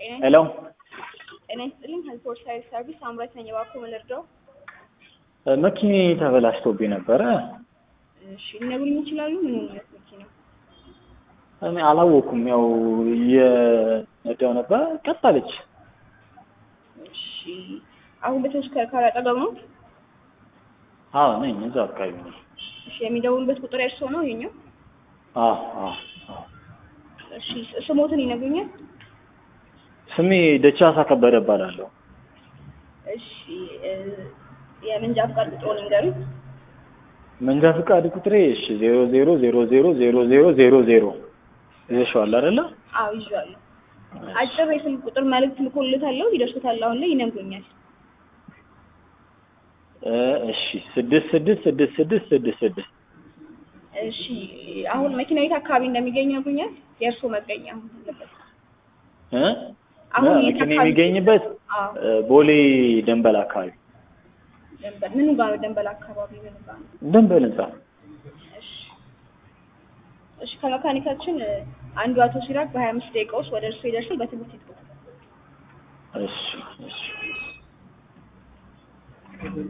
ሄሎ ጤና ይስጥልኝ። ሄልፖርት ሳይድ ሰርቪስ አምራች ነኝ። እባክዎ ምን ልርዳው? መኪኔ ተበላሽቶብኝ ነበረ። እሺ ሊነግሩኝ ይችላሉ? ምን አይነት መኪና? እኔ አላወኩም። ያው እየነዳው ነበር፣ ቀጥ አለች። እሺ አሁን በተሽከርካሪ አጠገብ ነው? አዎ ነኝ፣ እዛው አካባቢ ነኝ። እሺ የሚደውሉበት ቁጥር የእርስዎ ነው ይሄኛው? አዎ አዎ አዎ። እሺ ስሞትን ይነግሩኛል? ስሜ ደቻሳ ከበደ እባላለሁ። እሺ እ የመንጃ ፍቃድ ቁጥሩን ይንገሩኝ። መንጃ ፍቃድ ቁጥሬ እሺ ዜሮ ዜሮ ዜሮ ዜሮ ዜሮ ዜሮ ዜሮ ዜሮ ይዘሽዋል አይደለ? አዎ ይዤዋለሁ። አጭር የስልክ ቁጥር መልዕክት ልኮልታለሁ፣ ይደርሶታል። አሁን ላይ ይነግሩኛል። እ እሺ ስድስት ስድስት ስድስት ስድስት ስድስት ስድስት እሺ አሁን መኪና የት አካባቢ እንደሚገኝ ይነግሩኛል? የእርስዎ መገኛ አሁን ያለበት እ አሁን የት መኪና አካባቢ? የሚገኝበት አዎ እ ቦሌ ደንበል አካባቢ ደንበል ምኑ ጋር ነው? ደንበል አካባቢ ምኑ ጋር ነው? ደንበል ህንጻ እሺ እሺ ከመካኒካችን እ አንዱ አቶ ሲራክ በሀያ አምስት ደቂቃ ውስጥ ወደ እርስዎ ይደርሳል። በትምህርት ይጥሩ። እሺ እሺ